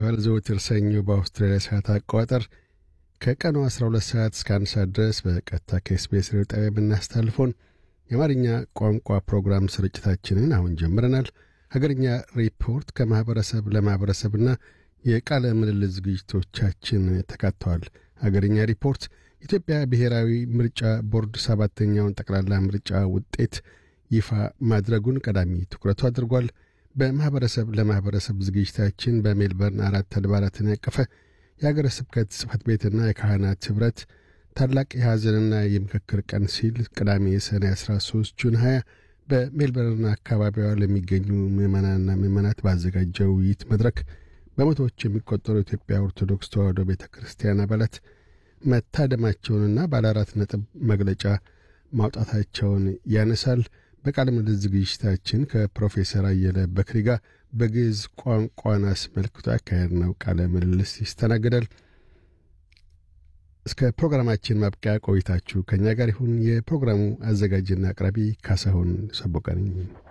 ይተላለፋል። ዘወትር ሰኞ በአውስትራሊያ ሰዓት አቆጣጠር ከቀኑ 12 ሰዓት እስከ አንድ ሰዓት ድረስ በቀጥታ ከኤስቢኤስ ሬዲዮ ጣቢያ የምናስተላልፈውን የአማርኛ ቋንቋ ፕሮግራም ስርጭታችንን አሁን ጀምረናል። ሀገርኛ ሪፖርት ከማኅበረሰብ ለማኅበረሰብና የቃለ ምልልስ ዝግጅቶቻችን ተካተዋል። ሀገርኛ ሪፖርት ኢትዮጵያ ብሔራዊ ምርጫ ቦርድ ሰባተኛውን ጠቅላላ ምርጫ ውጤት ይፋ ማድረጉን ቀዳሚ ትኩረቱ አድርጓል። በማኅበረሰብ ለማኅበረሰብ ዝግጅታችን በሜልበርን አራት አድባራትን ያቀፈ የአገረ ስብከት ጽሕፈት ቤትና የካህናት ኅብረት ታላቅ የሐዘንና የምክክር ቀን ሲል ቅዳሜ ሰኔ 13 ጁን 20 በሜልበርን አካባቢዋ ለሚገኙ ምዕመናንና ምዕመናት ባዘጋጀው ውይይት መድረክ በመቶዎች የሚቆጠሩ የኢትዮጵያ ኦርቶዶክስ ተዋሕዶ ቤተ ክርስቲያን አባላት መታደማቸውንና ባለ አራት ነጥብ መግለጫ ማውጣታቸውን ያነሳል። በቃለ ምልልስ ዝግጅታችን ከፕሮፌሰር አየለ በክሪ ጋር በግዕዝ ቋንቋን አስመልክቶ ያካሄድነው ቃለ ምልልስ ይስተናግዳል። እስከ ፕሮግራማችን ማብቂያ ቆይታችሁ ከእኛ ጋር ይሁን። የፕሮግራሙ አዘጋጅና አቅራቢ ካሳሁን ሰቦቀነኝ